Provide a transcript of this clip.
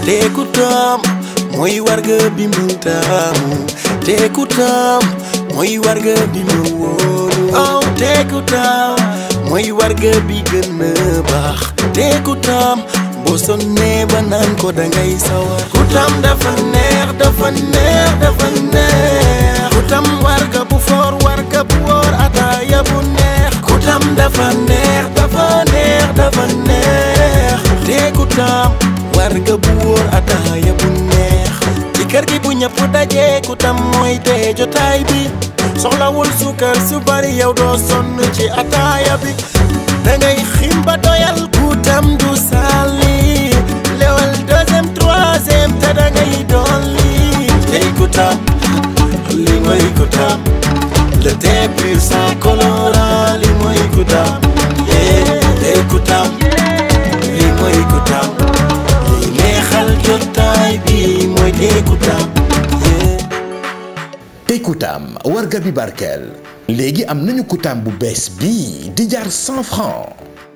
te ku tam mooy warga bi mu taamu te ku tam mooy warga bi mu wóolu oh te ku tam mooy warga bi gën a baax te ku tam boo sonnee ba naan ko dangay sawar ku tam dafa neex dafa neex dafa neex ku tam warga bu foor warga bu wóor ataaya bu neex ku tam dafa neex dafa neex dafa neex te ku tam warga bu wóor ataaya bu neex ci kër gi bu ñëpp dajee ku tam mooy tee jotaay bi soxlawul sukar su bari yow doo sonn ci ataaya bi dangay xim ba doyal ku tam du sali lewal deuxième troisième te dangay dolli tey ku tam li mooy ku tam le thé pur sans colorant li mooy ku tam yeah tey ku tam li mooy ku tam li neexal jotaay bi mooy tey ku tam yeah tey Koutam warga bi barkeel léegi am nañu Koutam bu bees bii di jar 100 francs